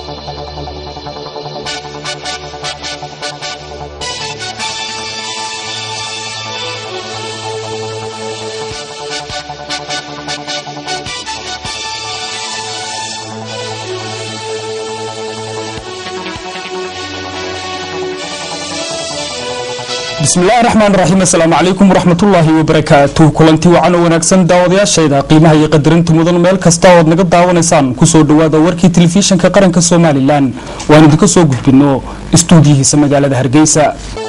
bismillahi raxmaan raxiim assalaamu calaykum waraxmatullaahi wabarakaatu kulanti wacan oo wanaagsan daawadayaashayda qiimaha iyo qadarinta mudan meel kasta ood naga daawanaysaan kusoo dhowaada warkii telefishinka qaranka somalilan waan idinka soo gudbino istuudiyihiisa magaalada hargeysa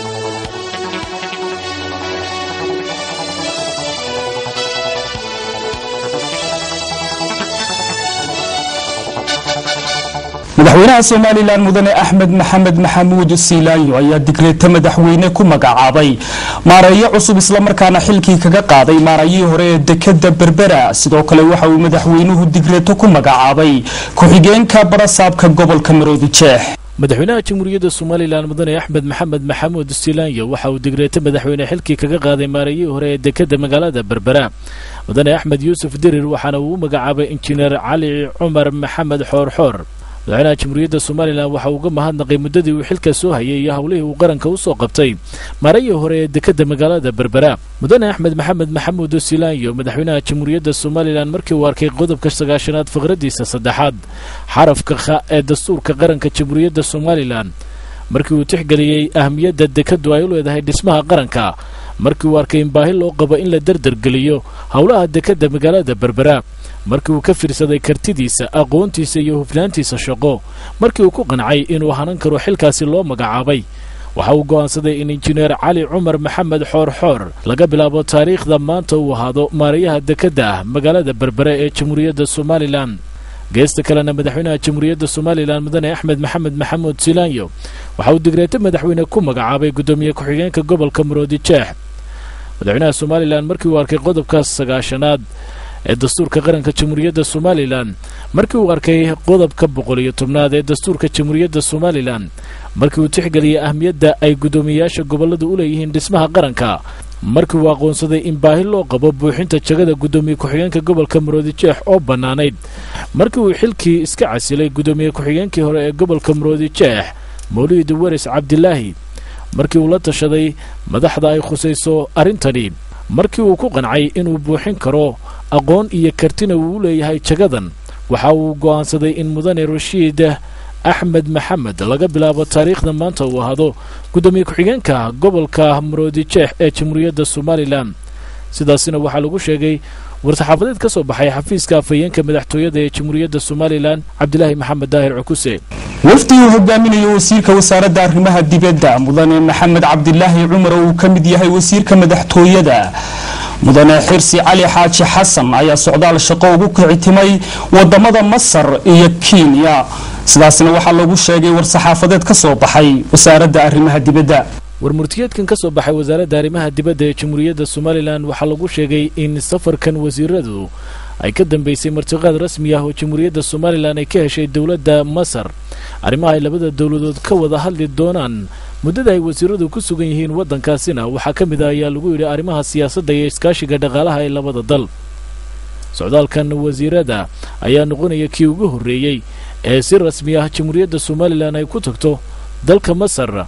madaxweynaha somalilan mudane axmed maxamed maxamuud siilaayo ayaa digreeto madaxweyne ku magacaabay maareeyo cusub islamarkaana xilkii kaga qaaday maarayihii hore ee dekada berbera sidoo kale waxa uu madaxweynuhu digreeto ku magacaabay ku-xigeenka barasaabka gobolka maroodi jeex madaxweynaha jamhuuriyadda somalilan mudane axmed maxamed maxamuud silaanyo waxa uu digreeto madaxweyne xilkii kaga qaaday maarayihii hore ee dekada magaalada berbera mudane axmed yuusuf dirir waxaana uu u magacaabay injineer cali cumar maxamed xoorxoor madaxweynaha jamhuuriyadda somalilan waxa uu uga mahadnaqay muddadii uu xilka soo hayay iyo howlihii uu qaranka u soo qabtay maarayii hore ee dekadda magaalada berbera mudane axmed maxamed maxamuud silaanyo madaxweynaha jamhuuriyadda somalilan markii uu arkay qodobka sagaashanaad faqradiisa saddexaad xarafka kha ee dastuurka qaranka jamhuuriyadda somalilan markii uu tixgeliyey ahmiyadda dekaddu ay u leedahay dhismaha qaranka markii uu arkay in baahi loo qabo in la derdergeliyo howlaha dekadda magaalada berbera markii uu ka fiirsaday kartidiisa aqoontiisa iyo hufnaantiisa shaqo markii uu ku qancay inuu hanan karo xilkaasi loo magacaabay waxa uu go'aansaday in injineer cali cumar maxamed xoorxoor laga bilaabo taariikhda maanta uu ahaado maarayaha dekadda ah magaalada berbere ee jamhuuriyadda somalilan geesta kalena madaxweynaha jamhuuriyadda somalilan mudane axmed maxamed maxamuud silaanyo waxa uu digreeto madaxweyne ku magacaabay guddoomiye ku-xigeenka gobolka maroodi jeex madaxweynaha somalilan markii uu arkay qodobka sagaashanaad ee dastuurka qaranka jamhuuriyadda somalilan markii uu arkay qodobka boqol iyo tobnaad ee dastuurka jamhuuriyadda somalilan markii uu tixgeliyey ahmiyadda ay guddoomiyeyaasha gobolladu u leeyihiin dhismaha qaranka markii uu aqoonsaday in baahi loo qabo buuxinta jagada guddoomiye ku-xigeenka gobolka maroodi jeex oo bannaanayd markii uu xilkii iska casilay guddoomiye ku-xigeenkii hore ee gobolka maroodi jeex mawliid waris cabdilaahi markii uu la tashaday madaxda ay khusayso arrintani markii uu ku qancay inuu buuxin karo aqoon iyo kartina uu u leeyahay jagadan waxa uu go'aansaday in mudane rashiid axmed maxamed laga bilaabo taariikhda maanta uu ahaado guddoomiye ku-xigeenka gobolka maroodi jeex ee jamhuuriyadda somalilan sidaasina waxaa lagu sheegay war-saxaafadeed ka soo baxay xafiiska afhayeenka madaxtooyada ee jamhuuriyadda somalilan cabdilaahi maxamed daahir cukuse wafdi uu hogaaminayo wasiirka wasaaradda arrimaha dibadda mudane maxamed cabdilaahi cumar oo uu ka mid yahay wasiirka madaxtooyada mudane xirsi cali xaaji xasan ayaa socdaal shaqo ugu kicitimay wadamada masar iyo kenya sidaasna waxaa lagu sheegay war-saxaafadeed ka soo baxay wasaaradda arrimaha dibadda warmurtiyeedkan ka soo baxay wasaaradda arrimaha dibadda ee jamhuuriyadda somalilan waxaa lagu sheegay in safarkan wasiiradu ay ka dambeysay martiqaad rasmi ah oo jamhuuriyadda somalilan ay ka heshay dowladda masar arrimaha ay labada dowladood ka wada hadli doonaan muddada ay wasiiradu ku sugan yihiin waddankaasina waxaa ka mid ah ayaa lagu yidhi arrimaha siyaasadda iyo iskaashiga dhaqaalaha ee labada dal socdaalkan wasiirada ayaa noqonaya kii ugu horreeyey ee si rasmi ah jamhuuriyadda somalilan ay ku tagto dalka masar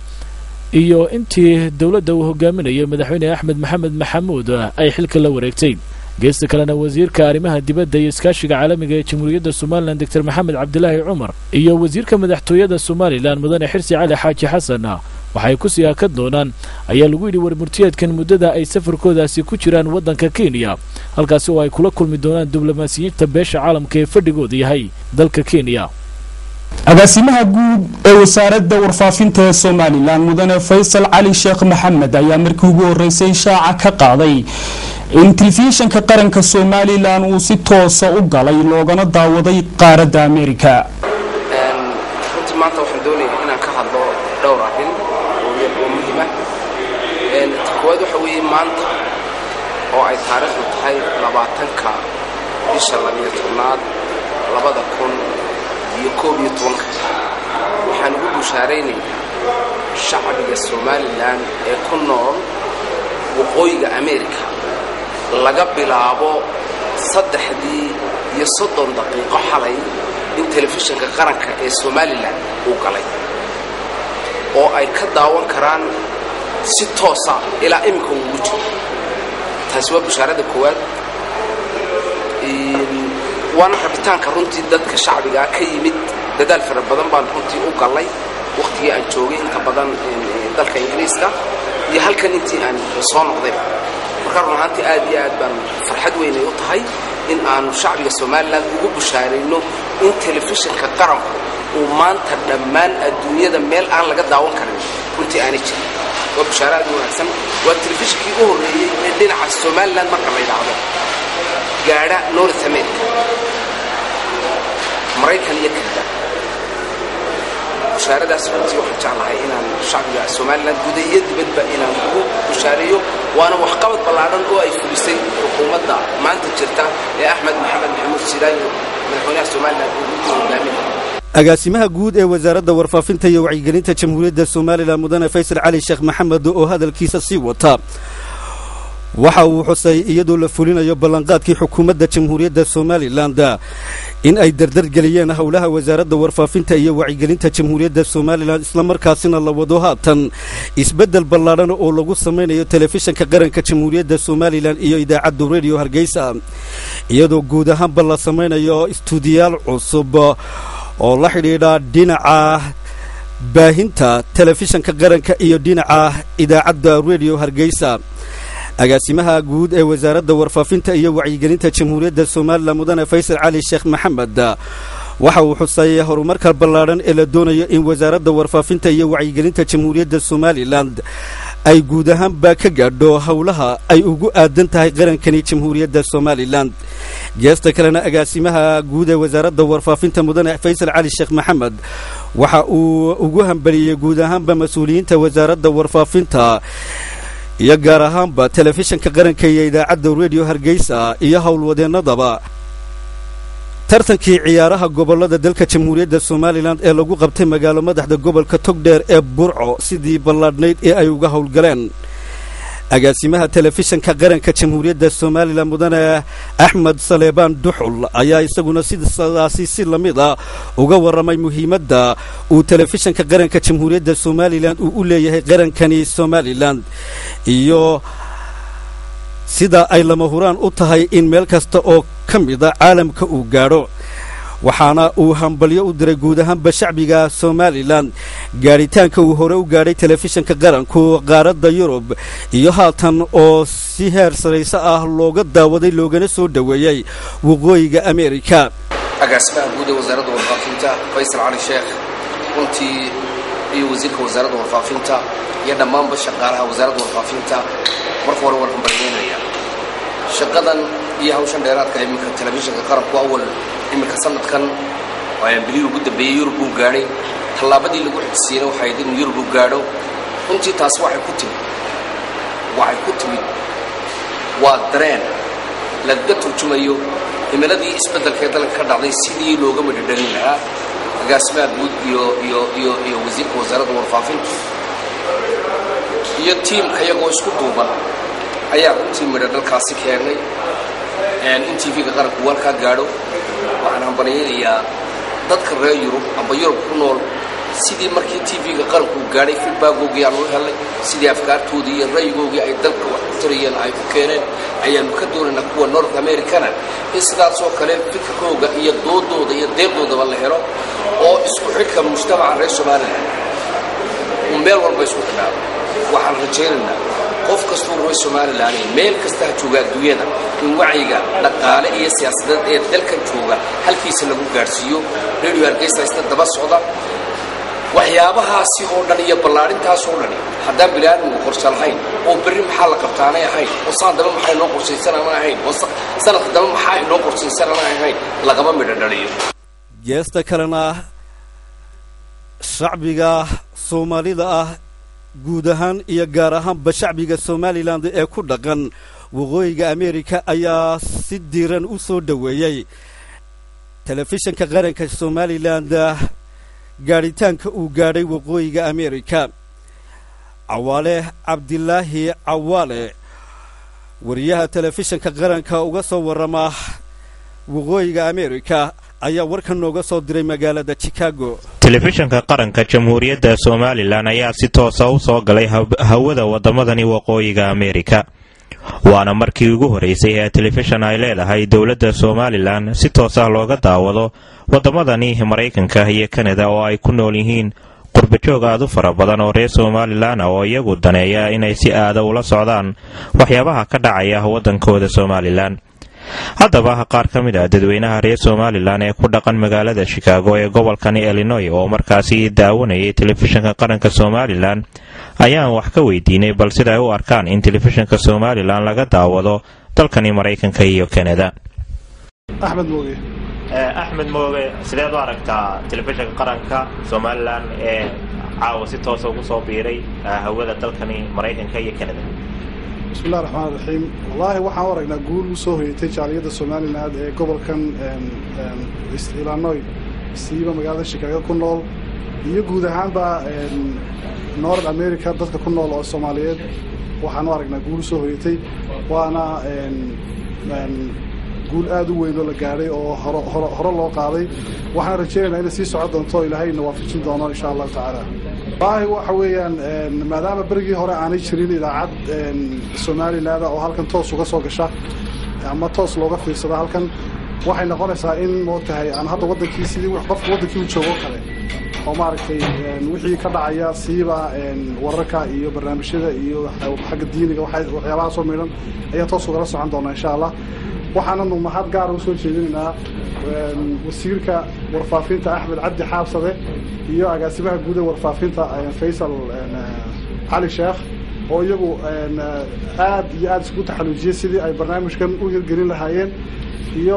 iyo intii dowladda uu hogaaminayo madaxweyne axmed maxamed maxamuud ay xilka la wareegtay geesta kalena wasiirka arrimaha dibadda iyo iskaashiga caalamiga ee jamhuuriyadda somalilan doctor maxamed cabdilaahi cumar iyo wasiirka madaxtooyada somalilan mudane xirsi cali xaaji xasan waxay ku sii hakan doonaan ayaa lagu yidhi warmurtiyeedkan muddada ay safarkoodaasi ku jiraan waddanka kenya halkaasi oo ay kula kulmi doonaan diblomaasiyiinta beesha caalamka ee fadhigooda yahay dalka kenya agaasimaha guud ee wasaaradda warfaafinta ee somalilan mudane faysal cali sheekh maxamed ayaa markii ugu horreysay shaaca ka qaaday in telefishinka qaranka somalilan uu si toosa u galay loogana daawaday qaaradda amerika runtii maanta waxaan doonayaa inaan ka hadlo dhowr arrin oo muhiima ta koowaad waxa weeye maanta oo ay taariikhdu tahay labaatanka bisha labiyo tobnaad labada kun iyo koob iyo tobanka waxaan ugu bushaaraynayaa shacbiga somalilan ee ku nool waqooyiga amerika laga bilaabo saddexdii iyo soddon daqiiqo xalay in telefishinka qaranka ee somalilan uu galay oo ay ka daawan karaan si toosa ilaa iminka ugu jiro taasi waa bashaarada koowaad waana rabitaanka runtii dadka shacbigaa ka yimid dadaal fara badan baan runtii u gallay wakhtigii aan joogay inta badan dalka ingiriiska iyo halkan intii aan soo noqdayba marka run ahaantii aad iyo aad baan farxad weynay u tahay in aanu shacbiga somalilan ugu bushaarayno in telefishinka qaranku uu maanta dhammaan adduunyada meel aan laga daawan karin runtii aanay jirin waa bushaaro aad u wanaagsan waa telefishinkii u horreeyey ee dhinaca somalilan marka la yidhaahdo gaadha north america maraykan iyo kanada bushaaradaas runtii waxaan jeclahay inaan shacbiga somalilan guda iyo dibadba inaan ugu bushaareeyo waana waxqabad ballaadhan oo ay fulisay xukuumadda maanta jirta ee axmed maxamed maxamuud sidaayo madaxweynaha somalilan uu u hogaaminaya agaasimaha guud ee wasaaradda warfaafinta iyo wacyigelinta jamhuuriyadda somalilan mudane faysal cali sheekh maxamed oo hadalkiisa sii wata waxa uu xusay iyadoo la fulinayo ballanqaadkii xukuumadda jamhuuriyadda somalilan in ay dardargeliyeen howlaha wasaaradda warfaafinta iyo wacyigelinta jamhuuriyadda somalilan islamarkaasina la wado haatan isbeddel ballaadhan oo lagu samaynayo telefishinka qaranka jamhuuriyadda somalilan iyo idaacadda rediyo hargeysa iyadoo guud ahaanba la samaynayo istuudiyaal cusub oo la xidhiidha dhinaca baahinta telefishinka qaranka iyo dhinaca idaacadda rediyo hargeysa agaasimaha guud ee wasaaradda warfaafinta iyo wacyigelinta jamhuuriyadda somalilan mudane faysal cali sheekh maxamed waxa uu xusay horumarka ballaadhan ee la doonayo in wasaaradda warfaafinta iyo wacyigelinta jamhuuriyadda somalilan ay guud ahaanba ka gaadho howlaha ay ugu aadan tahay qarankani jamhuuriyadda somalilan geesta kalena agaasimaha guud ee wasaaradda warfaafinta mudane faysal cali sheekh maxamed waxa uu ugu hambaliyey guud ahaanba mas-uuliyiinta wasaaradda warfaafinta iyo gaar ahaanba telefishinka qaranka iyo idaacadda rediyo hargeysa iyo howlwadeennadaba tartankii ciyaaraha gobollada dalka jamhuuriyadda somalilan ee lagu qabtay magaalo madaxda gobolka togdheer ee burco sidii ballaadhnayd ee ay uga howlgaleen agaasimaha telefishinka qaranka jamhuuriyadda somalilan mudane axmed saleebaan duxul ayaa isaguna sidaasi si la mid a uga warramay muhiimadda uu telefishinka qaranka jamhuuriyadda somalilan uu u leeyahay qarankani somalilan iyo sida ay lama huraan u tahay in meel kasta oo ka mida caalamka uu gaadho waxaana uu hambalyo u diray guud ahaanba shacbiga somalilan gaadhitaanka uu hore u gaadhay telefishinka qaranku qaaradda yurub iyo haatan oo si heer sarayse ah looga daawaday loogana soo dhoweeyey waqooyiga ameerika agaasimaha guud ee wasaaradda warfaafinta faysal cali sheekh runtii iyo wasiirka wasaaradda warfaafinta iyo dhammaanba shaqaalaha wasaaradda warfaafinta marka hore waan hambalyeynaya shaqadan iyo hawshan dheeraadka iminka telefishinka qaranku awal iminka sanadkan bilihii ugu dambeeyey yurub uu gaadhay tallaabadii lagu xigsiiyeyna waxay ahayd inuu yurub u gaadho runtii taasi waxay ku timid waxay ku timid waa dareen lagaga turjumayo himiladii isbeddelka ee dalka ka dhacday sidii looga midhodhalin lahaa agaasimaha guud iyo iyo iyo iyo wasiirka wasaaradda warfaafinta iyo tiimka iyagoo isku duuban ayaa runtii midho dhalkaasi keennay in tv-ga qaranku warkaa gaadho waxaan hambalyaynayaa dadka reer yurub amba yurub ku nool sidii markii tv-ga qaranku gaadhay filbaagoogii aan u helnay sidii afkaartoodii iyo ra'yigoogii ay dalka wax ku tarayeen ay ku keeneen ayaannu ka doonaynaa kuwa north americana in sidaasoo kale fikirkooga iyo doodooda iyo deeqdoodaba la helo oo isku xidhka mujtamaca reer somalilan uu meel walba isku xidhaado waxaan rajaynaynaa qof kastuu reer somalilan meel kasta ha jooga adduunyada in wacyiga dhaqaale iyo siyaasadeed ee dalkan jooga halkiisa lagu gaadhsiiyo radio hargeysa isna daba socda waxyaabahaasi oo dhan iyo ballaarintaas oo dhani haddaan biniaadamku qorshe lahayn oo berri maxaa la qabtaanay ahayn oo saan daba maxaa inoo qorshaysan aanan ahayn oo sanadka daba maxaa inoo qorshaysan aanan ahayn lagama midho dhaliyo geesta kalena shacbiga soomaalida ah guud ahaan iyo gaar ahaanba shacbiga somalilan ee ku dhaqan waqooyiga ameerika ayaa si diiran u soo dhoweeyey telefishinka qaranka somalilan gaadhitaanka uu gaadhay waqooyiga ameerika cawaale cabdilaahi cawaale wariyaha telefishinka qaranka uga soo warrama waqooyiga ameerika ayaa warkan nooga soo diray magaalada chicago telefishanka qaranka jamhuuriyadda somalilan ayaa si toosa u soo galay hawada waddamadani waqooyiga ameerika waana markii ugu horeysay ee telefishan ay leedahay dowladda somalilan si toos ah looga daawado waddamadani maraykanka iyo kanada oo ay ku nool yihiin qurbajoog aad u fara badan oo reer somalilan ah oo iyagu daneeya inay si aada ula socdaan waxyaabaha ka dhacaya waddankooda somalilan haddaba qaar ka mid ah dadweynaha reer somalilan ee ku dhaqan magaalada shikaago ee gobolkani illinoy oo markaasi daawanayay telefishanka qaranka somalilan ayaan wax ka weydiinay bal sida ay u arkaan in telefishanka somalilan laga daawado dalkani maraykanka iyo kanada axmed mooge axmed mooge sideed u aragtaa telefishanka qaranka somalilan ee caawa si toosa ugu soo biiray hawada dalkani maraykanka iyo kanada bismillahi raxmaan raxiim wallaahi waxaan u aragnaa guul u soo hoyatay jaaliyadda somalilan ee gobolkan illinoy siiba magaalada shikaago ku nool iyo guud ahaanba north america dadka ku nool oo soomaaliyeed waxaan u aragnaa guul u soo hoyatay waana guul aad u weyn oo la gaadhay oo hore loo qaaday waxaan rajaynaynaa inay sii socon doonto ilaahayna waafajin doono insha allahu tacaala wallaahi waxa weeyaan maadaama berigii hore aanay jirin idaacad somaliland oo halkan toos uga soo gasha ama toos looga fiirsado halkan waxay noqonaysaa in moogtahay aan hadda wadankii sidii qofka wadankii u joogo kale oo maaragtay wixii ka dhacaya siiba wararka iyo barnaamijyada iyo xagga diiniga waxyaabahaasoo midhan ayaan toos ugala socon doonaa insha allah waxaananu mahad gaara usoo jeedinaynaa wasiirka warfaafinta axmed cabdi xaabsade iyo agaasimaha guud ee warfaafinta faysal cali sheekh oo iyagu aad iyo aad isku taxaluujiyey sidii ay barnaamijkan u hirgelin lahaayeen iyo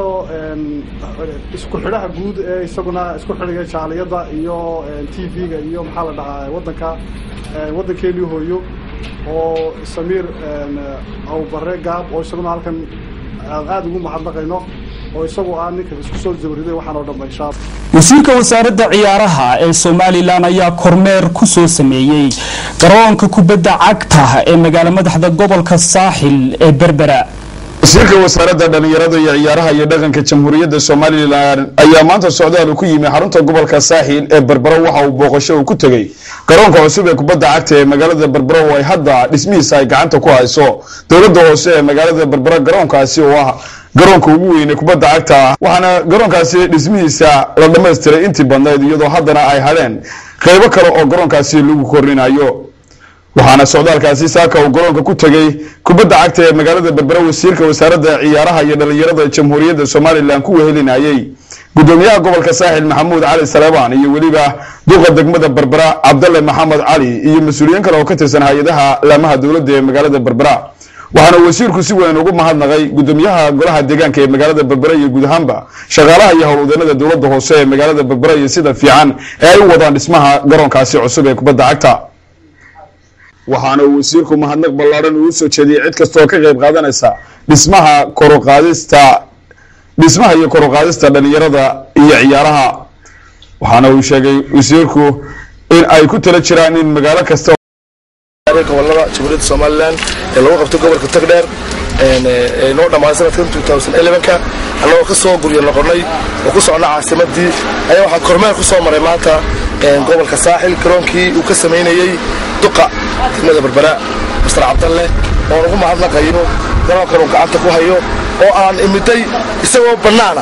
isku xidhaha guud ee isaguna isku xidhigay jaaliyadda iyo t v-ga iyo maxaa la dhahaa wadanka waddankeennii hooyo oo samiir awbare gaab oo isaguna halkan aada ugu mahadnaqayno oo isagu ah ninka isku soo jabariday waxaan oo dhanba insha alla wasiirka wasaaradda ciyaaraha ee somalilan ayaa kormeer ku soo sameeyey garoonka kubadda cagta ee magaalo madaxda gobolka saaxil ee berbera wasiirka wasaaradda dhallinyarada iyo ciyaaraha iyo dhaqanka jamhuuriyadda somalilan ayaa maanta socdaal ku yimi xarunta gobolka saaxil ee berbero waxa uu booqasho uu ku tegey garoonka cusub ee kubadda cagta ee magaalada berbero oo ay hadda dhismihiisa ay gacanta ku hayso dowladda hoose ee magaalada berbero garoonkaasi oo ah garoonka ugu weyne kubadda cagta waxaana garoonkaasi dhismihiisa la dhammaystiray intii badnayd iyadoo haddana ay hadheen qeybo kale oo garoonkaasi lagu korinayo waxaana socdaalkaasi saaka uu garoonka ku tegey kubadda cagta ee magaalada berbera wasiirka wasaaradda ciyaaraha iyo dhallinyarada jamhuuriyadda somalilan ku wehelinayey gudoomiyaha gobolka saaxil maxamuud cali saleebaan iyo weliba duqa degmada berbera cabdalle maxamed cali iyo mas-uuliyiin kale oo ka tirsan hay-adaha laamaha dowladda ee magaalada berbera waxaana wasiirku si weyn ugu mahadnaqay gudoomiyaha golaha deegaanka ee magaalada berbera iyo guud ahaanba shaqaalaha iyo howlwadeenada dowladda hoose ee magaalada berbera iyo sida fiican ee ay u wadaan dhismaha garoonkaasi cusub ee kubadda cagta waxaana uu wasiirku mahadnaq ballaaran uu soo jeediyey cid kasta oo ka qayb qaadanaysa dhismaha koruqaadista dhismaha iyo koruqaadista dhallinyarada iyo ciyaaraha waxaana uu sheegay wasiirku in ay ku tala jiraan in magaalo kasta gobolada jamhuuriyadda somalilan ee lagu qabto gobolka tagdheer ee noo dhammaaday sanadkan ka annagoo ka soo guryo noqonnay oo ku socna caasimadii ayaa waxaan kormeer ku soo maray maanta gobolka saaxil garoonkii uu ka samaynayey duqa degmada berbera mastar cabdalle oo lagu mahadnaqayo garoonkan uu gacanta ku hayo oo aan imiday isagoo bannaana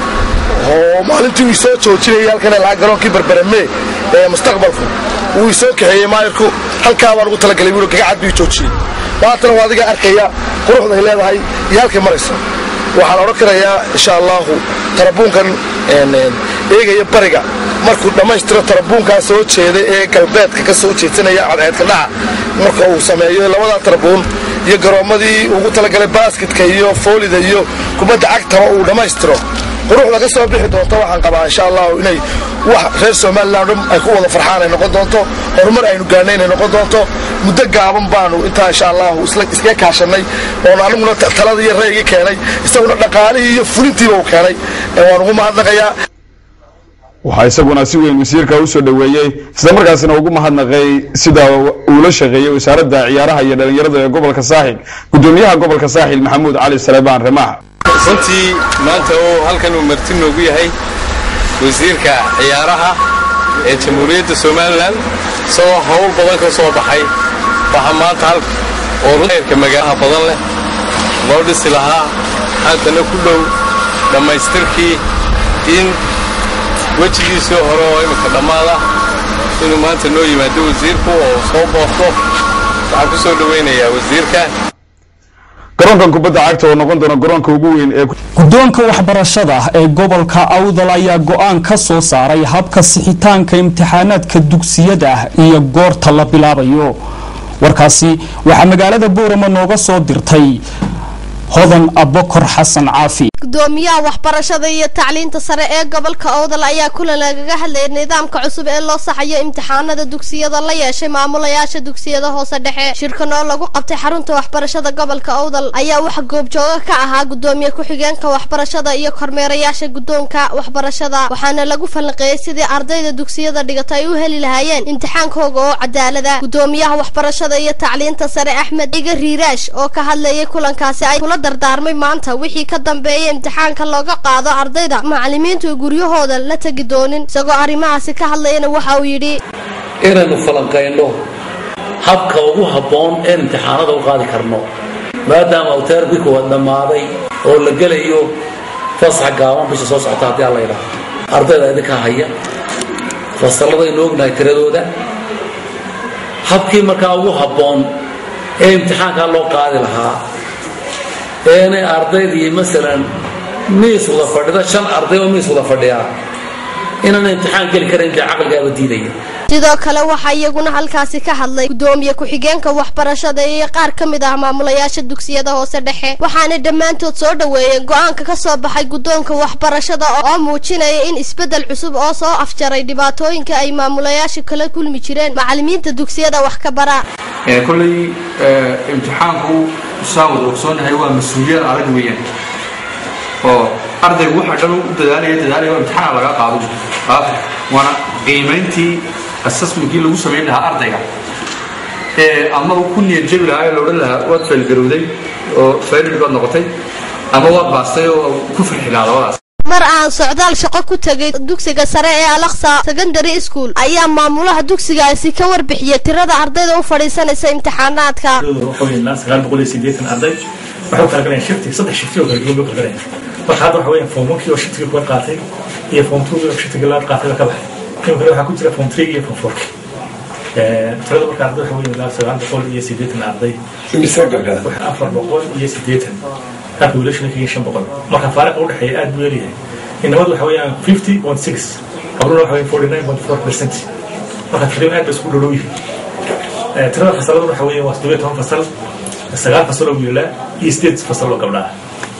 oo maalintii uu soo joojinayay halkan lahaa garoonkii berbereme ee mustaqbalku wuu isoo kaxeeyey maayirku halkaa baan ugu talagalay wiil gagacad bii joojiyey maantana waa adiga arkaya quruxda ay leedahay iyo halkay marayso waxaan odhan karayaa insha allahu tarabuunkan eegaya bariga markuu dhammaystiro tarabuunkaa soo jeeda ee galbeedka ka soo jeedsanaya cadceedka dhaca marka uu sameeyo labadaa tarabuun iyo garoommadii ugu talagalay baasketka iyo foolida iyo kubadda cagtaba uu dhammaystiro quruxda ka soo bixi doonto waxaan qabaa insha allahu inay wax reer somalilan dhan ay ku wada farxaan ay noqon doonto horumar aynu gaarnay inay noqon doonto muddo gaaban baanu intaa insha allahu iskaga kaashanay oon aniguna talada iyo ra'yiga keenay isaguna dhaqaalihii iyo fulintiiba uu keenay waan ugu mahadnaqayaa waxaa isaguna si weyn wasiirka u soo dhoweeyey islamarkaasina ugu mahadnaqay sida uu la shaqeeyey wasaaradda ciyaaraha iyo dhallinyarada ee gobolka saaxil gudoomiyaha gobolka saaxil maxamuud cali saleebaan remaax runtii maanta oo halkan uu marti noogu yahay wasiirka ciyaaraha ee jamhuuriyadda somalilan isagoo howl badan ka soo baxay waxaa maanta hal oo heerka magaalaha badan leh loo dhisi lahaa haddana ku dhow dhammaystirkii in wejigiisii hore oo imika dhammaada inuu maanta noo yimaado wasiirku oo soo boorto waxaan ku soo dhowaynayaa wasiirka garoonkan kubadda cagta oo noqon doona garoonka ugu weyn ee guddoonka waxbarashada ee gobolka awdal ayaa go-aan ka soo saaray habka sixitaanka imtixaanaadka dugsiyada iyo goorta la bilaabayo warkaasi waxaa magaalada boorama nooga soo dirtay hodan abokor xasan caafi gudoomiyaha waxbarashada iyo tacliinta sare ee gobolka owdal ayaa kulan lagaga hadlayay nidaamka cusub ee loo saxayo imtixaanada dugsiyada la yeeshay maamulayaasha dugsiyada hoose dhexe shirkan oo lagu qabtay xarunta waxbarashada gobolka owdal ayaa waxa goobjooga ka ahaa gudoomiye ku-xigeenka waxbarashada iyo kormeerayaasha guddoonka waxbarashada waxaana lagu falanqeeyey sidii ardayda dugsiyada dhigata ay u heli lahaayeen imtixaankooga oo cadaalada gudoomiyaha waxbarashada iyo tacliinta sare axmed iga riiraash oo ka hadlayay kulankaasi ay kula dardaarmay maanta wixii ka dambeeyay imtixaanka looga qaado ardayda macallimiintu guryahooda la tegi doonin isagoo arrimahaasi ka hadlayana waxa uu yidhi inaynu falanqayno habka ugu habboon ee imtixaanada u qaadi karno maadaama uu teerkii kuwaad dhammaaday oo la gelayo fasax gaaban bisha soo socota haddii alla yidhaahdo ardayda idinkaa haya fasalladaynu ognahay tiradooda habkii markaa ugu habboon ee imtixaankaa loo qaadi lahaa eenay ardaydii masalan miis wada fadhida shan arday oo miis wada fadhiyaa inaan imtixaan geli karayn dee caqligaaba diidaya sidoo kale waxaa iyaguna halkaasi ka hadlay gudoomiye ku-xigeenka waxbarashada iyo qaar ka mid ah maamulayaasha dugsiyada hoose dhexe waxaana dhammaantood soo dhoweeyeen go-aanka ka soo baxay guddoonka waxbarashada oo muujinaya in isbeddel cusub oo soo afjaray dhibaatooyinka ay maamulayaasha kala kulmi jireen macallimiinta dugsiyada wax ka bara kolley imtixaanku saan wada ogsoonahay waa mas-uuliyad adag weeyaan oo ardaygu waxa dhan u dadaalaya dadaalaya waa imtixaan laga qaado waana qiimayntii assessmentkii lagu samayn lahaa ardayga ee ama uu ku niyad jabi lahaa ee la odhan lahaa waad faylgarowday oo faylid baad noqotay ama waad baastay oo ku farxi lahaa labadaas mar aan socdaal shaqo ku tegay dugsiga sare ee alaksa secondary school ayaa maamulaha dugsigaasi ka warbixiyay tirada ardayda u fadhiisanaysa imtixaanaadka arday waxay u kala galeen shifti saddex shifti oo kala duwan bay u kala galeen marka hadda waxa weeyaan form onkii oo shiftigii kuwa qaatay iyo form two oo shiftigii labaad qaatay baa ka baxay kan kale waxaa ku jira form three iyo form fourki tirada marka arday waxa weeyaan ilaa sagaal boqol iyo siddeetan arday afar boqol iyo siddeetan halka wiilashana kaga shan boqol marka faariqa u dhexeeya aad buu yaryahay inamadu waxa weeyaan fifty point six qabruna waxa weeyaan forty nine point four percent marka taqriiban aad bay isku dhodhow yihiin tirada fasalada waxa weeyaan waa siddeed iyo toban fasal sagaal fasal oo wiilaa iyo sideed fasal oo gabdhaa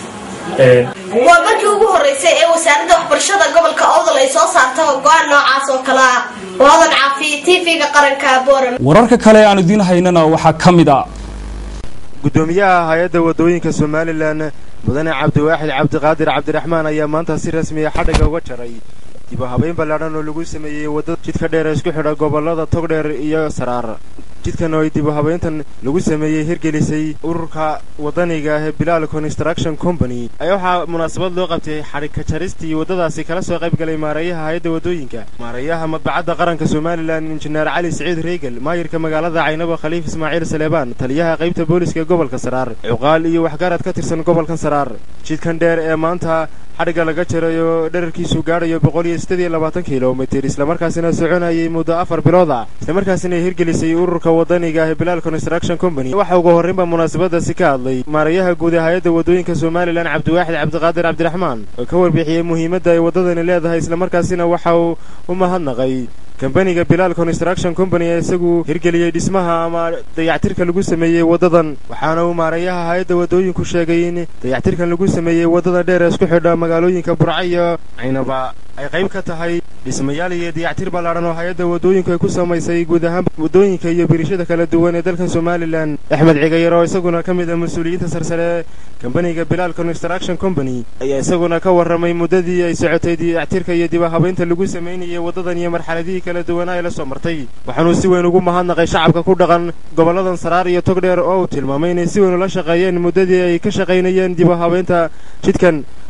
waa markii ugu horeysay ee wasaaradda waxbarashada gobolka owdal ay soo saarta go-aan noocaas oo kale ah waadan caafiye tv-ga qaranka boram wararka kale aan idiin haynana waxaa ka mid a gudoomiyaha hay-adda waddooyinka somalilan mudane cabdiwaaxid cabdiqaadir cabdiraxmaan ayaa maanta si rasmiya xadhigga uga jaray dib u habayn ballaadhan oo lagu sameeyey waddada jidka dheer ee isku xidha gobollada togdheer iyo saraar jidkan oo ay dib u habayntan lagu sameeyey hirgelisay ururka waddaniga ah ee bilaal construction company ayaa waxaa munaasabad loo qabtay xadhigka jaristii waddadaasi kala soo qayb galay maareeyaha hay-adda waddooyinka maareeyaha madbacadda qaranka somalilan injineer cali siciid reegal maayirka magaalada caynabo khaliif ismaaciil saleebaan taliyaha qaybta booliska gobolka saraar cuqaal iyo waxgarad ka tirsan gobolka saraar jidkan dheer ee maanta xadhigga laga jaray oo dherarkiisu gaadhayo boqol iyo siddeed iyo labaatan kilomitir islamarkaasina soconayay muddo afar bilood ah islamarkaasina hirgelisay ururka waddaniga ah ee bilaal construction company waxa ugu horraynba munaasabadaasi ka hadlay maareeyaha guud ee hay-adda waddooyinka somalilan cabdiwaaxid cabdiqaadir cabdiraxmaan oo ka warbixiyey muhiimadda ay waddadani leedahay islamarkaasina waxa uu u mahadnaqay kambaniga bilaal construction company ee isagu hirgeliyey dhismaha ama dayactirka lagu sameeyey waddadan waxaana uu maareeyaha hay-adda waddooyinku sheegay in dayactirkan lagu sameeyey waddada dheer ee isku xidha magaalooyinka burca iyo caynaba ay qayb ka tahay dhismayaal iyo dayactir ballaadhan oo hay-adda waddooyinku ay ku samaysay guud ahaan waddooyinka iyo birishada kala duwan ee dalkan somalilan axmed cigayar oo isaguna ka mid ah mas-uuliyiinta sarsare ee kambaniga bilaal construction company ayaa isaguna ka warramay muddadii ay socotay dayactirka iyo dib habaynta lagu samaynayay waddadan iyo marxaladihii kala duwanaa ee la soo martay waxaanuu si weyn ugu mahadnaqay shacabka ku dhaqan gobolladan saraar iyo togdheer oo uu tilmaamay inay si weyn ula shaqeeyeen muddadii ay ka shaqaynayeen dib habaynta jidkan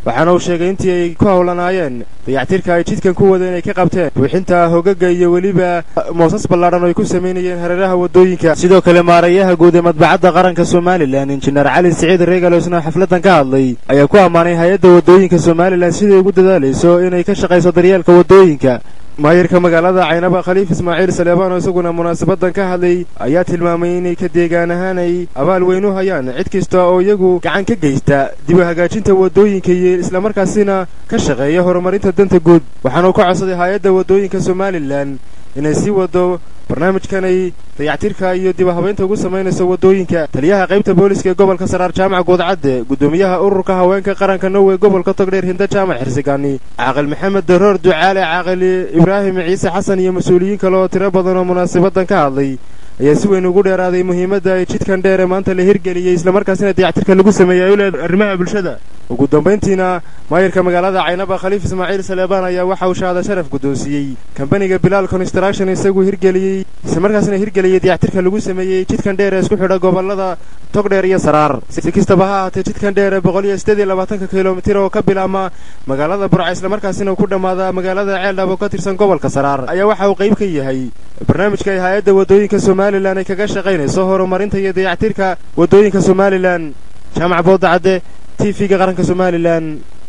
waxaana uu sheegay intii ay ku howlanaayeen dayactirka ay jidkan ku wadeen ay ka qabteen buuxinta hogaga iyo weliba moosas ballaadhan oo ay ku samaynayeen hareeraha waddooyinka sidoo kale maarayaha guud ee madbacadda qaranka somalilan injineer cali siciid reegaloosna xafladdan ka hadlay ayaa ku ammaanay hay-adda waddooyinka somalilan siday ugu dadaalayso inay ka shaqayso daryeelka waddooyinka maayirka magaalada caynaba khaliif ismaaciil saleebaan oo isaguna munaasabadan ka hadlay ayaa tilmaamay inay ka deegaan ahaan ay abaal weyn u hayaan cid kasta oo iyagu gacan ka geysta dib u hagaajinta waddooyinka iyo islamarkaasina ka shaqeeya horumarinta danta guud waxaana uu ka codsaday hay-adda waddooyinka somalilan inay sii wado barnaamijkan ay dayactirka iyo dib u habaynta ugu samaynayso waddooyinka taliyaha qaybta booliska ee gobolka saraar jaamac goodcadde guddoomiyaha ururka haweenka qaranka norway gobolka togdheer hinda jaamac xirsigaani caaqil maxamed daroor ducaale caaqil ibraahim ciise xasan iyo mas-uuliyiin kale oo tiro badan oo munaasabadan ka hadlay ayaa si weyn ugu dheeraaday muhiimadda ay jidkan dheer ee maanta la hirgeliyey islamarkaasina dayactirka lagu sameeyey ay u leedahay arrimaha bulshada ugu dambayntiina maayirka magaalada caynaba khaliif ismaaciil saleebaan ayaa waxa uu shahaada sharaf guddoonsiiyey kambaniga bilaal construction isagu hirgeliyey islamarkaasina hirgeliyey dayactirka lagu sameeyey jidkan dheer ee isku xidha gobollada togdheer iyo saraar si kastaba ha ahaatee jidkan dheer ee boqol iyo siddeed iyo labaatanka kilomitir oo ka bilaabma magaalada burca islamarkaasina ku dhammaada magaalada ceeldhab oo ka tirsan gobolka saraar ayaa waxa uu qayb ka yahay barnaamijka ay hay-adda waddooyinka somalilan ay kaga shaqaynayso horumarinta iyo dayactirka waddooyinka somalilan jaamac boodacadde t v-ga qaranka somalilan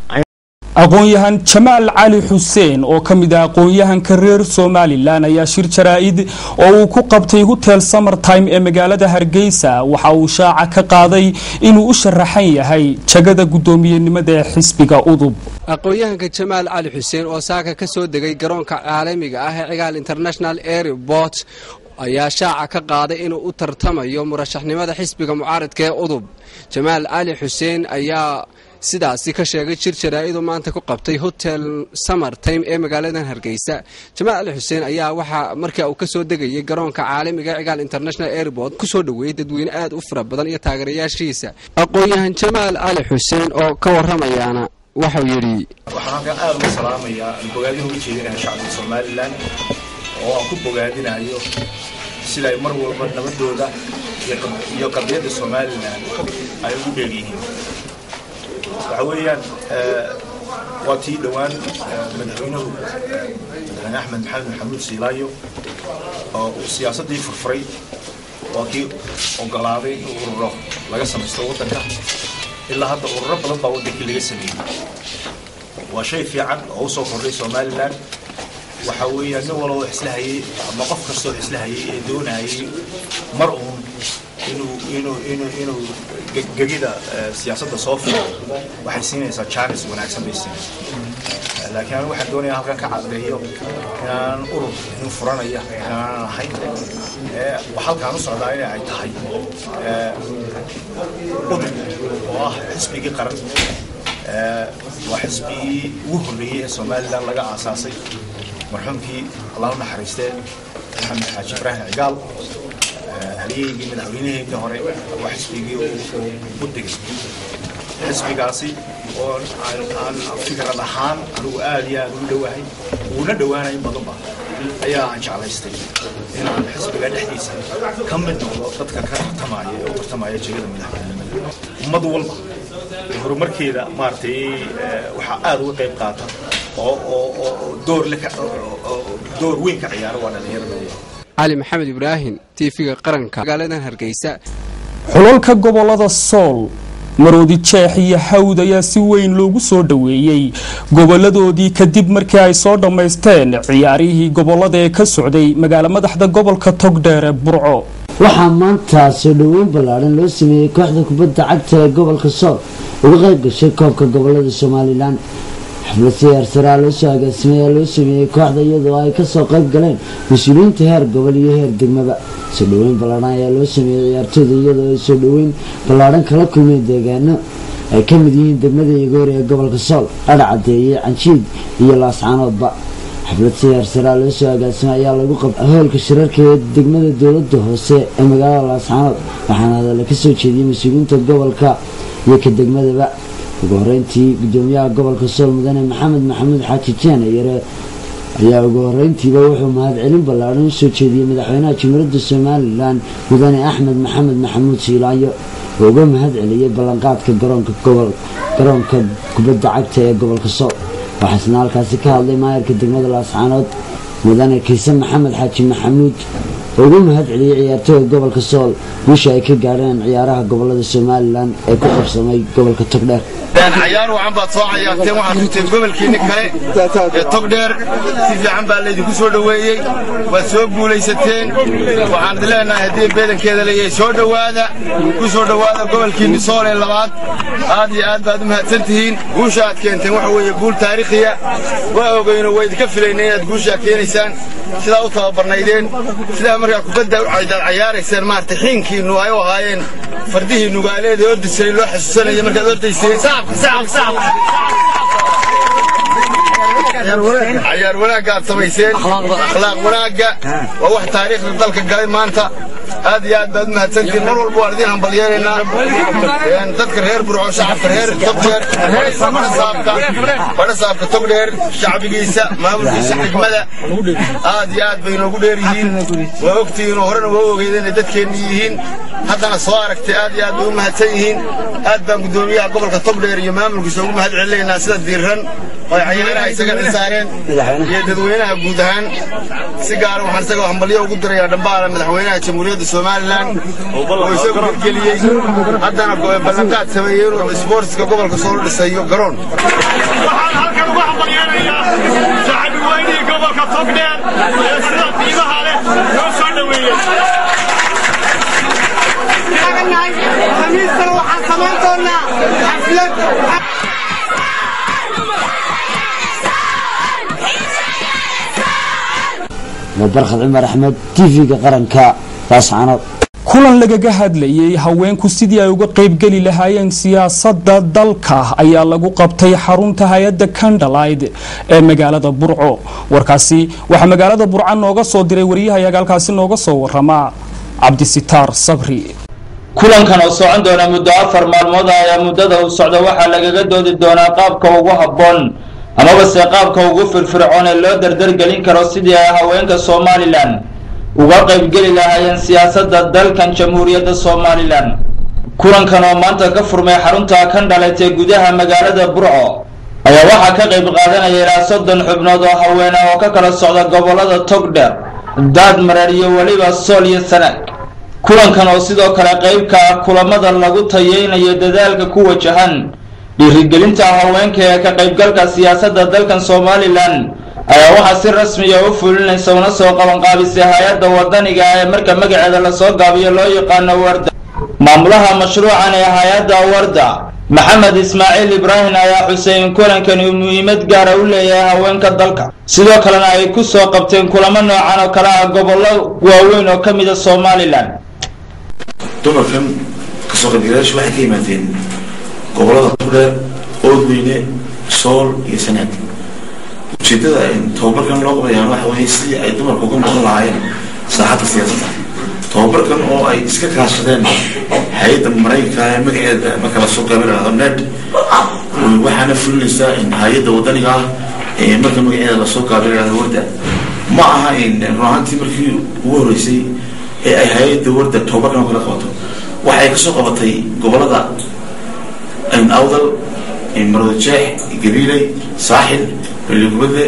aqoon-yahan jamaal cali xuseen oo ka mid ah aqoon-yahanka reer somalilan ayaa shir jaraa'id oo uu ku qabtay hotel summertime ee magaalada hargeysa waxa uu shaaca ka qaaday inuu u sharaxan yahay jagada guddoomiyenimada ee xisbiga udub aqoon-yahanka jamaal cali xuseen oo saaka ka soo degay garoonka caalamiga ah ee cigaal international airport ayaa shaaca ka qaaday inuu u tartamayo murashaxnimada xisbiga mucaaradka ee udub jamaal cali xuseen ayaa sidaasi ka sheegay jir jaraa-idu maanta ku qabtay hotel summer time ee magaaladan hargeysa jamaal cali xuseen ayaa waxaa markaa uu kasoo degayay garoonka caalamiga cigaal international airport kusoo dhoweeyey dadweyne aad u fara badan iyo taageerayaashiisa aqoon-yahan jamaal cali xuseen oo ka warramayaana waxau yidhi waxaan halkan aad uga salaamayaa bogaadin uga jeedinaha shacabka somalilan oo aan ku bogaadinayo sida ay mar walba nabadooda iyo qadiyadda somalilan ay ugu dheeryihiin waxa weeyaan waa tii dhowaan madaxweynuhu madaxweyne axmed maxamed maxamuud siilaayo oo uu siyaasaddii furfuray waa kii ogolaaday in ururo laga samaysto waddanka ilaa hadda ururo badan baa waddankii laga sameeyey waa shay fiican oo u soo kordhay somalilan waxa weeyaan nin walba wax isla hayay ama qof kastoo wax isla hayay ee doonayay mar uun inuu inuu inuu inuu gegida siyaasadda soo furo waxay siinaysaa jaanis wanaagsan bay siinaysaa laakiin anigu waxaan doonayaa halkan ka caddeeyo inaan urur nin furanaya inaanan ahayn halkaan u socdaa in ay tahay udub oo ah xisbigii qaran waa xisbigii ugu horreeyey ee somalilan laga aasaasay marxuumkii allah u naxariistee maxamed xaaji ibraahim cigaal halyeygii madaxweynaheedii hore waa xisbigii u degay xisbigaasi oo aan fikrad ahaan anigu aad iyo aad ugu dhowahay uuna dhowaanay in badanba ayaa aan jeclaystay inaan xisbiga dhexdiisa ka mid noqdo dadka ka tartamaya ee u tartamaya jegada madaxweynenimada ummad walba horumarkeeda maaragtay waxaa aad uga qayb qaata oo oo oo door le door weyn ka ciyaara waa dhalinyarada cali maxamed ibraahim tv-ga qaranka magaaladan hargeysa xulalka gobolada sool maroodi jeex iyo hawd ayaa si weyn loogu soo dhoweeyey goboladoodii kadib markii ay soo dhammaysteen ciyaarihii gobolada ee ka socday magaalo madaxda gobolka togdheer ee burco waxaa maanta soo dhoweyn ballaadhan loo sameeyey kooxda kubadda cagta ee gobolka sool uga qayb gashay koobka gobolada somalilan xaflad siyaarsaraa loo soo agaasimay ayaa loo sameeyey kooxda iyadoo ay kasoo qayb galeen mas-uuliyiinta heer gobol iyo heer degmaba soo dhoweyn ballaadhan ayaa loo sameeyey ciyaartooyda iyadoo ay soo dhoweyn ballaadhan kala kulmeen deegaano ay ka mid yihiin degmada igoor ee gobolka sool adhacadeeye canjiid iyo laascaanoodba xaflad siyaarsaraa loo soo agaasimay ayaa lagu qabtay hoolka shirarka ee degmada dowlada hoose ee magaalada laascaanood waxaana hadalla kasoo jeediyey mas-uuliyiinta gobolka iyo ka degmadaba ugu horeyntii gudoomiyaha gobolka sool mudane maxamed maxamuud xaaji jeene yare ayaa ugu horeyntiiba wuxuu mahadcelin ballaadhan usoo jeediyey madaxweynaha jumhuuriyadda somalilan mudane axmed maxamed maxamuud siilaayo oo uga mahad celiyey ballanqaadka garoonka gobol garoonka kubadda cagta ee gobolka sool waxaasna halkaasi ka hadlay maayarka degmada laascaanood mudane kiise maxamed xaaji maxamuud oo uga mahad celiyey ciyaartooyda gobolka sool guusha ay ka gaadheen ciyaaraha gobolada somalilan ee ku qabsamay gobolka togdheer cayaar wacan baad soo cayaarteen waxaad ruteen gobolkiinni kale ee togdheer si fiican baa laydinku soo dhoweeyey waad soo guulaysateen waxaan idin leenahay haddii beedankeeda leeyahay soo dhowaada ku soo dhowaada gobolkiinni sool ee labaad aad iyo aad baad u mahadsan tihiin guusha aad keenteen waxa weeye guul taariikhiya waa ogeyno waa idinka filaynay inaad guushaa keenaysaan sidaa u tababarnaydeen sidaa markaa kubadda aad cayaarayseen maaragtay xiinkiinnu ay u ahaayeen fardihii nugaaleed ee ordisay loo xasuusanaya markaad ordayseen cayaar wanaagga aad samayseen akhlaaq wanaagga waa wax taariikhda dalka galay maanta aad iyo aad baad u mahadsantihiin mar walba waan idin hambalyeeraynaa dadka reer burco shacabka reer togdheer badhasaabka togdheer shacbigiisa maamulkiisa xigmada aad iyo aad bay noogu dheer yihiin waa ogtihiin oo horena waa ogeydeen inay dadkeenni yihiin haddana soo aragtay aad iyo aad bay u mahadsan yihiin aad baan guddoomiyaha gobolka togdheer iyo maamulkiisa ugu mahad celinaynaa sida diiran oo cayaaraha isaga dhisaareen iyo dadweynaha guud ahaan si gaara waxaan isaga hambalyo ugu dirayaa dhambaala madaxweynaha jamhuuriyadda somalilan oo isagu hirgeliyey haddana ballanqaad sameeyey inuu isboortiska gobolka soo dhisayo garoon waxaan halkan uga hambalyeenayaa shacbi weynihii gobolka togdheer ee sida qiimaha leh loo soo dhoweeyey khamiistana waxaan samayn doonaa xaflad barkhad cumar axmed tv-ga qaranka laascaanood kulan lagaga hadlayay haweenku sidii ay uga qaybgeli lahaayeen siyaasadda dalka ayaa lagu qabtay xarunta hay-adda kandalayd ee magaalada burco warkaasi waxaa magaalada burco nooga soo diray waryahayaga halkaasi nooga soo warama cabdisitaar sabri kulankan oo socon doona muddo afar maalmood ah ayaa muddada uu socda waxaa lagaga doodi doonaa qaabka ugu habboon amaba se qaabka ugu firfircoon ee loo dardargelin karo sidii ay haweenka somalilan uga qaybgeli lahaayeen siyaasadda dalkan jamhuuriyadda somalilan kulankan oo maanta ka furmay xarunta kandhalet ee gudaha magaalada burco ayaa waxaa ka qayb qaadanaya ilaa soddon xubnood oo haweene oo ka kala socda gobollada togdher daadmareer iyo weliba sool iyo sanaag kulankan oo sidoo kale qaybka ah kulamada lagu tayeynayo dadaalka ku wajahan dhiirigelinta haweenka ee ka qaybgalka siyaasadda dalkan somalilan ayaa waxaa si rasmiya u fulinaysa una soo qabanqaabisay hay-adda wadaniga ah ee marka magaceeda lasoo gaabiyo loo yaqaano warda maamulaha mashruucan ee hay-adda warda maxamed ismaaciil ibraahim ayaa xusay in kulankani uu muhiimad gaara u leeyahay haweenka dalka sidoo kalena ay ku soo qabteen kulamo noocan oo kale ah gobollo waaweyn oo ka mida somalilan dumarkan kasoo qaybgalayaashu waxay ka yimaadeen gobolada turdheer oodweyne sool iyo sanaad ujeedada tababarkan loo qabayaan waxa weeye sidii ay dumarku uga noqon lahaayeen saaxadda siyaasadda tababarkan oo ay iska kaashadeen hay-adda maraykanka ee magaceeda marka lasoo qaybinado ned waxaana fulinaysaa hay-adda wadaniga ah ee marka magaceeda lasoo qaabinado warda ma aha run ahaantii markii ugu horeysay ee ay hay-adda warda tababarkan oo kala qabato waxay kasoo qabatay gobolada awdal marwadajeex gabiiley saaxil beligubadle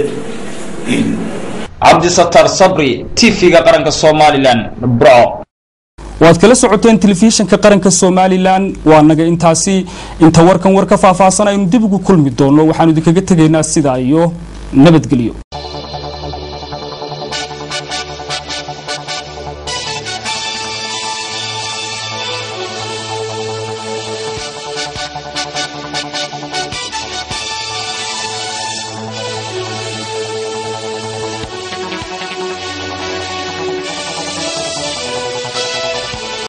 cabdisatar sabri tv-ga qaranka somalilan burco waad kala socoteen telefishinka qaranka somalilan waa naga intaasi inta warkan war ka faahfaahsan aynu dib ugu kulmi doono waxaanu idinkaga tegaynaa sidaa iyo nabadgelyo